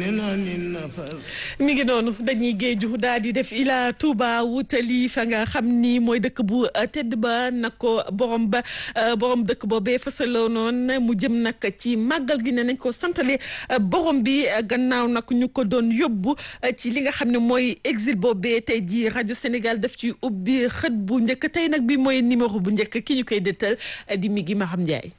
mi ngi noonu dañuy géeju daal di def ila Touba wutali fa nga xam ni mooy dëkk bu tedd ba nag ko borom ba borom dëkk boobee fasaloo noonu mu jëm nag ci màggal gi ne nañ ko santale borom bi gannaaw nag ñu ko doon yóbbu ci li nga xam ne mooy exil boobee tey ji rajo Sénégal daf ci ubbi xët bu njëkk tey nag bi mooy numéro bu njëkk ki ñu koy dëttal di mi gi Maham Ndiaye.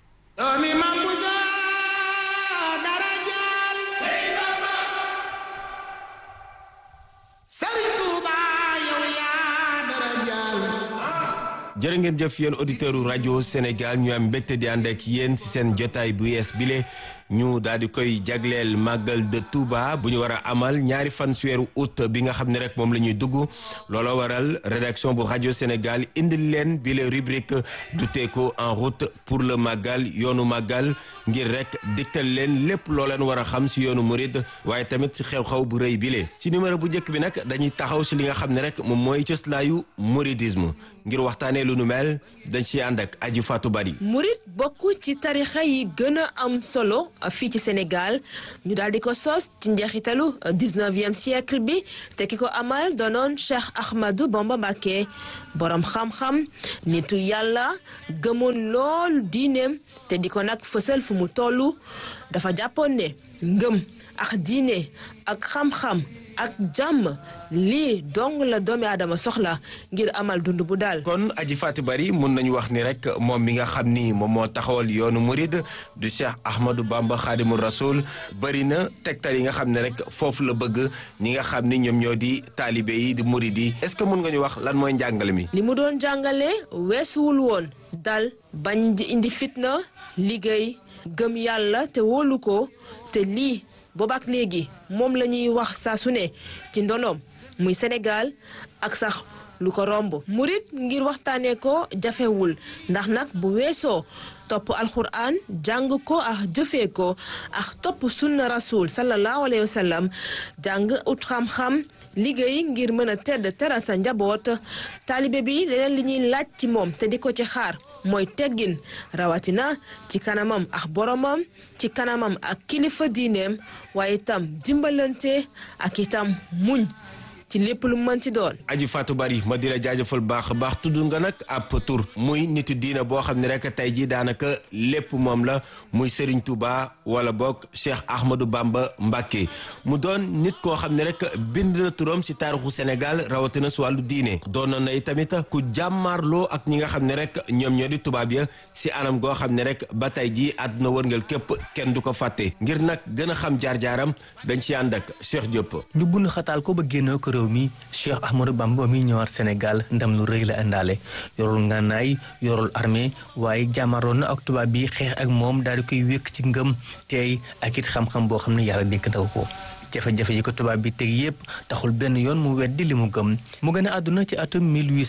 jërë ngeen jëf yéen auditeurs u rajo Sénégal ñu am mbégte di ànd ak yéen ci seen jotaay bu yees bile ñu daal di koy jagleel màggal de Touba bu ñu war a amal ñaari fan si weeru août bi nga xam ne rek moom la ñuy dugg looloo waral rédaction bu rajo Sénégal indil leen bile rubrique du teeko en route pour le màggal yoonu màggal ngir rek digtal leen lépp loo leen war a xam si yoonu murid waaye tamit si xew-xew bu rëy bile si numéro bu njëkk bi nag dañuy taxaw si li nga xam ne rek moom mooy cëslaayu mouridisme ngir waxtaanee lu nu mel dañ si ànd ak aju Fatou Bari murid bokk ci tarixa yi gën a am solo fii ci Sénégal ñu daal di ko sos ci njeexitalu 19e siècle bi te ki ko amal doonoon Cheikh Ahmadou Bamba Mbacké borom xam-xam nitu yàlla gëmoon lool diineem te di ko nag fësal fu mu toll dafa jàppoon ne ngëm ak diine ak xam-xam ak jàmm lii dong la doomi aadama soxla ngir amal dund bu daal. kon aji Fatou Bari mun nañu wax ni rek moom mi nga xam ni moom moo taxawal yoonu murid du Cheikh Ahmadou Bamba Khadimou Rasoul bëri na tegtal yi nga xam ne rek foofu la bëgg ñi nga xam ni ñoom ñoo di taalibe yi di murid yi est-ce que mun nga ñu wax lan mooy njàngale mi. li mu doon jàngale weesuwul woon dal bañ di indi fitna liggéey gëm yàlla te wóolu ko te lii. boobaak léegi moom la ñuy wax saa su ne ci ndonoom muy Sénégal ak sax lu ko romb murit ngir waxtaanee ko jafewul ndax nag bu weesoo topp alxuraan jàng ko ak jëfee ko ak topp sunna rasul sallallahu alayhi wa sallam jàng ut xam-xam liggéey ngir mën a tedd teral sa njaboot taalibe bi leneen li ñuy laaj ci moom te di ko ci xaar mooy teggin rawatina ci kanamam ak boromam ci kanamam ak kilifa diineem waaye itam dimbalante ak itam muñ ci lépp lu mën ci doon. aji Fatou Bari ma di la jaajëfal baax a baax tudd nga nag ab tur muy nitu diina boo xam ne rek tey jii daanaka lépp moom la muy Serigne Touba wala boog Cheikh Ahmadou Bamba Mbacké mu doon nit koo xam ne rek bind na turam si taarixu Sénégal rawatina si wàllu diine doon na tamit ku jàmmaarloo ak ñi nga xam ne rek ñoom ñoo di tubaab ya si anam goo xam ne rek ba tey jii àdduna wërngal képp kenn du ko fàtte ngir nag gën a xam jaar-jaaram dañ si ànd ak Cheikh Diop. ñu bund xataal ko ba génnoo ko réew mi Cheikh Ahmadou Bamba mi ñëwaat Sénégal ndam lu rëy la indaale yorul ngànnaay yorul armée waaye jàmmaroon na ak tubaab bi xeex ak moom daal di koy wékk ci ngëm teey ak it xam-xam boo xam ne yàlla dénk na ko jafe-jafe yi ko tubaab bi teg yépp taxul benn yoon mu weddi li mu gëm mu gën a àdduna ci atum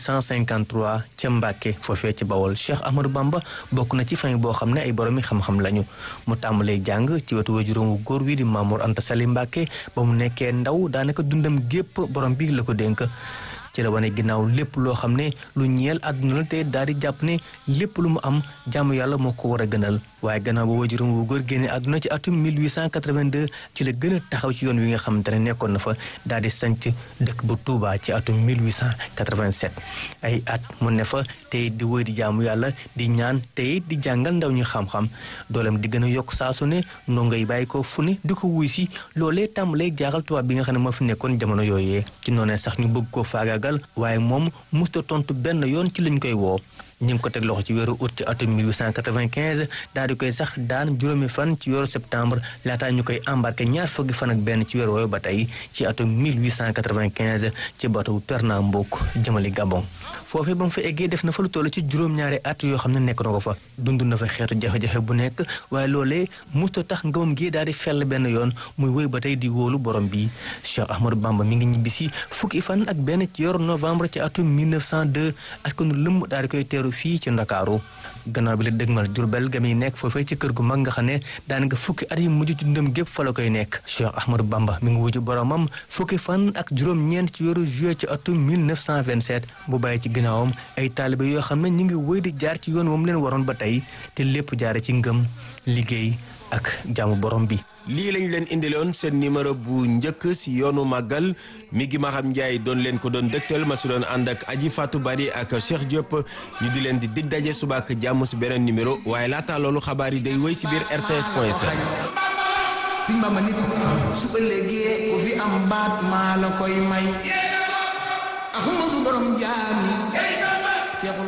1853 ca Mbàkke foofee ci Bawol Cheikh Ahmadou Bamba bokk na ci famille boo xam ne ay boroomi xam-xam lañu mu tàmbalee jàng ci wetu wajuróom wu góor wi di Mamour Anta Sali Mbàkke ba mu nekkee ndaw daanaka dundam gépp borom bi la ko dénk ci la wane ginnaaw lépp loo xam ne lu ñeel àdduna la te daal di jàpp ne lépp lu mu am jàmm yàlla moo ko war a gënal waaye gannaaw ba wajuram wu góor génne àdduna ci atum 1882 ci la gën a taxaw ci yoon wi nga xamante ne nekkoon na fa daal di sanc dëkk bu Touba ci atum 1887 ay at mu ne fa tey di wëy di jaamu yàlla di ñaan tey di jàngal ndaw ñu xam-xam dooleem di gën a yokk saa su ne ndongo yi bàyyi ko fu ne di ko wuy si loolee tàmbalee jaaxal tubaab bi nga xam ne moo fi nekkoon jamono yooyee ci noonee sax ñu bëgg koo faagaagal waaye moom musta tontu benn yoon ci lañ koy woo ñu ngi ko teg loxo ci weeru août ci atum 1895 daal di koy sax daan juróomi fan ci weeru septembre laataa ñu koy embarqué ñaar fukki fan ak benn ci weeru woowu ba tey ci atum 1895 ci bateau Pernambouc jëmali Gabon foofee ba mu fa eggee def na fa lu toll ci juróom-ñaari at yoo xam ne nekk na ko fa dund na fa xeetu jafe-jafe bu nekk waaye loolee musta tax ngëmam gi daal di fell benn yoon muy wéy ba tey di wóolu borom bi Cheikh Ahmadou Bamba mi ngi ñibbisi fukki fan ak benn ci weeru novembre ci atum 1902 askanu lëmm daal di koy teeru fii ci Ndakaaru gannaaw bi la dëgmal Jurbel ga muy nekk foofee ci kër gu mag nga xam ne daanaka fukki at yi mujj ci ndëm gépp fa la koy nekk Cheikh Ahmadou Bamba mi ngi wuju boromam fukki fan ak juróom-ñeent ci weeru juillet ci atum 1927 bu bàyyi ci ginnaawam ay taalibe yoo xam ne ñu ngi wéy di jaar ci yoon moom leen waroon ba tey te lépp jaare ci ngëm liggéey ak jaamu borom bi. lii lañ leen indiloon seen numéro bu njëkk si yoonu màggal mi ngi Maxam Ndiaye doon leen ko doon dëgtal ma si doon ànd ak Aji Fatou Bari ak Cheikh Diop ñu di leen di dig daje suba ak jàmm si beneen numéro waaye laata loolu xabaar yi day wéy si biir RTS point sn Sëñ Bamba nit su ëllëgee ku fi am baat maa la koy may Ahmadu borom jaami Seexul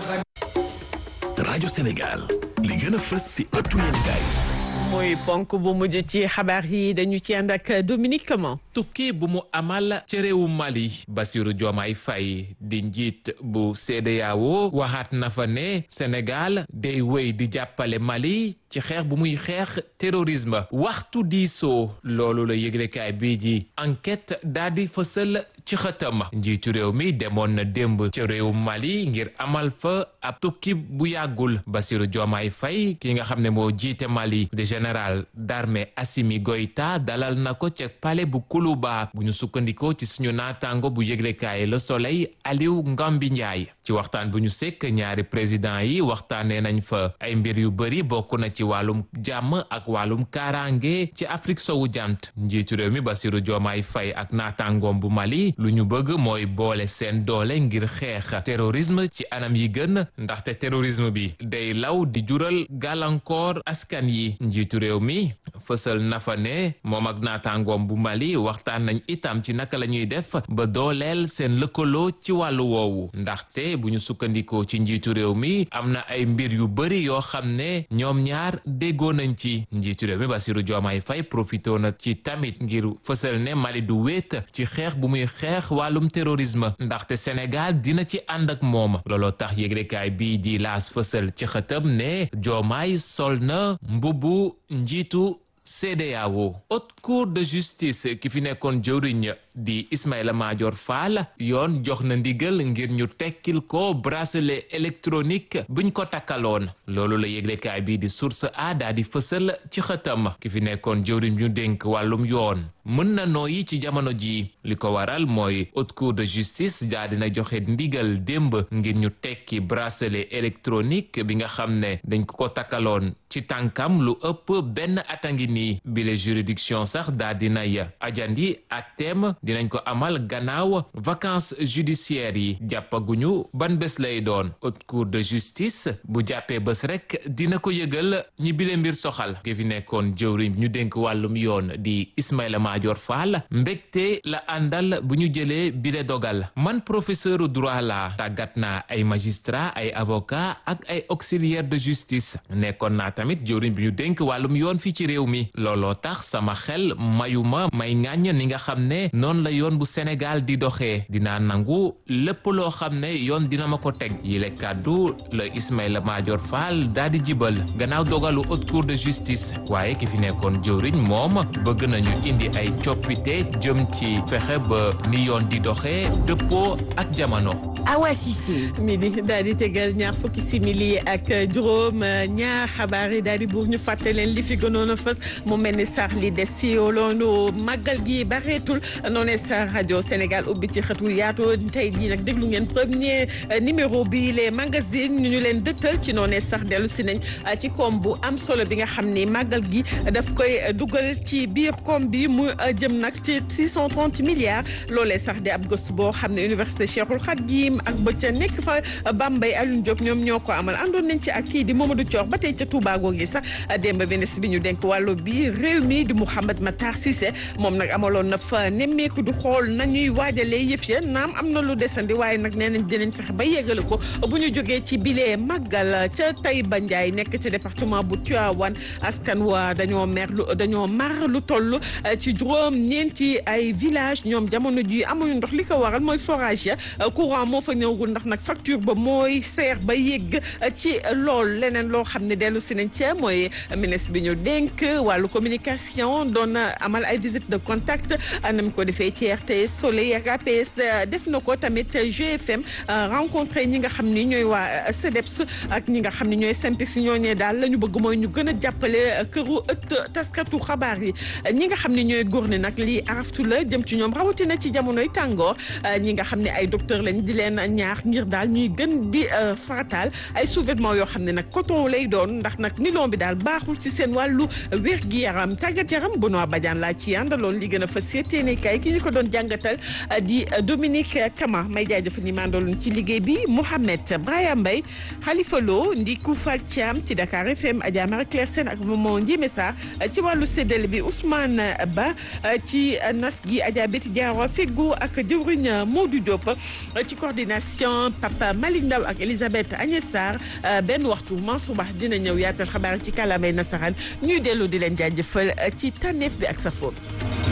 Xadiim rajo Sénégal li gën a fës si ëttu yéenekaay mooy ponk bu mujj ci xabaar yi dañu ci ànd ak Dominique Comment tukki bu mu amal ci réewu Mali Bassirou Diomaye Faye di njiit bu CEDEAO waxaat na fa ne Sénégal day wéy di jàppale Mali ci xeex bu muy xeex terrorisme waxtu diisoo loolu la yëglekaay bii di enquête daal di fësal ci xëtam njiitu réew mi demoon na démb ci réew Mali ngir amal fa ab tukki bu yàggul Bassirou Diomaye Faye ki nga xam ne moo jiite Mali de général d'armée Assimi Goïta dalal na ko ca palais bu Koulouba bu ñu sukkandikoo ci suñu naataango bu yëglekaay Le Soleil Aliou Ngambi Ndiaye ci waxtaan bu ñu sekk ñaari président yi waxtaanee nañ fa ay mbir yu bëri bokk na ci wàllum jàmm ak wàllum kaaraange ci Afrique sowu jant njiitu réew mi Bassirou Diomaye Faye ak naataangoom bu Mali lu ñu bëgg mooy boole seen doole ngir xeex terrorisme ci anam yi gën ndaxte terrorisme bi day law di jural gàllankoor askan yi njiitu réew mi fësal na fa ne moom ak naataangoom bu Mali waxtaan nañ itam ci naka la ñuy def ba dooleel seen lëkkaloo ci wàllu woowu ndaxte bu ñu sukkandikoo ci njiitu réew mi am na ay mbir yu bëri yoo xam ne ñoom ñaar déggoo nañ ci njiitu réew mi Bassirou Diomaye Faye profité na ci tamit ngir fësal ne Mali du wéet ci xeex bu muy xeex wàllum terrorisme ndaxte Sénégal dina ci ànd ak moom looloo tax yëglekaay bii di laas fësal ci xëtam ne Diomaye sol na mbubu njiitu CEDEAO haute cour de justice ki fi nekkoon jëwriñ di Ismaïla Madior Fall yoon jox na ndigal ngir ñu tekkil ko bracelet électronique buñ ko takkaloon loolu la yëglekaay bii di source a daa di fësal ci xëtam ki fi nekkoon jëwriñ ñu dénk wàllum yoon mën na nooyi ci jamono ji li ko waral mooy haute cour de justice daa dina joxe ndigal démb ngir ñu tekki bracelet électronique bi nga xam ne dañ ko ko takkaloon ci tànkam lu ëpp benn atangi nii bile juridiction sax daa dinay ajandi ak teem dinañ ko amal gannaaw vacances judiciaires yi jàppaguñu ban bés lay doon haute cour de justice bu jàppee bés rek dina ko yëgal ñi bile mbir soxal ki fi nekkoon jëwriñ ñu dénk wàllum yoon di Ismaïla Madior Fall mbégte la àndal bu ñu jëlee bile dogal man professeur droit la tàggat naa ay magistrat ay avocat ak ay auxiliaire de justice nekkoon naa tamit jëwriñ bi ñu dénk wàllum yoon fii ci réew mi looloo tax sama xel mayuma may ŋàññ ni nga xam ne noonu la yoon bu Sénégal di doxee dinaa nangu lépp loo xam ne yoon dina ma ko teg yile kàddu la Ismaïla Madior Fall daal di jibal gannaaw dogalu haute cour de justice waaye ki fi nekkoon jëwriñ moom bëgg nañu indi ay coppite jëm ci fexe ba ni yoon di doxee dëppoo ak jamono. Awa Cissé. midi daal di tegal ñaar fukki simili ak juróom ñaar xabaar yi daal di buur ñu fàtte leen li fi gënoon a fës mu mel ni sax li des si loolu màggal gi bareetul noonu sa rajo Sénégal ubbi ci xët wu yaatu tey jii nag déglu ngeen premier numéro bi les magazines ñu ñu leen dëttal ci noonu sax dellu si nañ ci koom bu am solo bi nga xam ni màggal gi daf koy dugal ci biir koom bi mu jëm nag ci 630 milliards loolee sax di ab gëstu boo xam ne université Cheikhul Khadim ak ba ca nekk fa Bambey Alioune Diop ñoom ñoo ko amal àndoon nañ ci ak kii di Mamadou Thior ba tey ca Touba googu sax démb ministre bi ñu denk wàllu bi réew mi di Mouhamed Matar Cissé moom nag amaloon na fa nemmeeku du xool nañuy waajalee yëf ya naam am na lu desandi waaye nag nee nañ dinañ fexe ba yeggale ko bu ñu jógee ci bilee màggal ca Taïba Ndiaye nekk ci département bu Tivaouane askan wa dañoo mer lu dañoo mar lu toll ci juróom ñeenti ay village ñoom jamono ji amuñu ndox li ko waral mooy forage ya courant moo fa ñëwul ndax nag facture ba mooy seer ba yegg ci lool leneen loo xam ne dellu si nañ ca mooy ministre bi ñu dénk wàllu communication doon amal ay visite de contact nam ko defee ci RTS Soleil ak APS def na ko tamit GFM rencontré ñi nga xam ni ñooy waa CDEPS ak ñi nga xam ni ñooy SYNPICS ñooñee daal la ñu bëgg mooy ñu gën a jàppale këru ëtt taskatu xabaar yi ñi nga xam ni ñooy leen góor ne nag lii araftu la jëm ci ñoom rawatina ci jamonoy tàngoor ñi nga xam ne ay docteur lañ di leen ñaax ngir daal ñuy gën di farataal ay sous-vêtements yoo xam ne nag coton lay doon ndax nag nilon bi daal baaxul ci seen wàllu wér gi yaram tàggat yaram Benoît Badiane laa ci àndaloon li gën a fas yéene kay ki ñu ko doon jàngatal di Dominique Kama may jaajëfal ñi mandaloon ci liggéey bi Mouhamed Braya Mbaye Khalifa Lo Ndiku Fall Thiam ci Dakar FM Adja Marie Claire Sène ak Maman Ndiémé Sa ci wàllu séddale bi Ousmane Ba ci nas gi Adja Betty Diawa Feggo ak jëwriñ Modou Diop ci coordination Papa Malick Ndaw ak Elisabeth Agnès Sarr benn waxtu Mansour Ba dina ñëw yaatal xabaar ci kàllaamay nasaraan ñuy dellu di leen jaajëfal ci tànneef bi ak sa fóot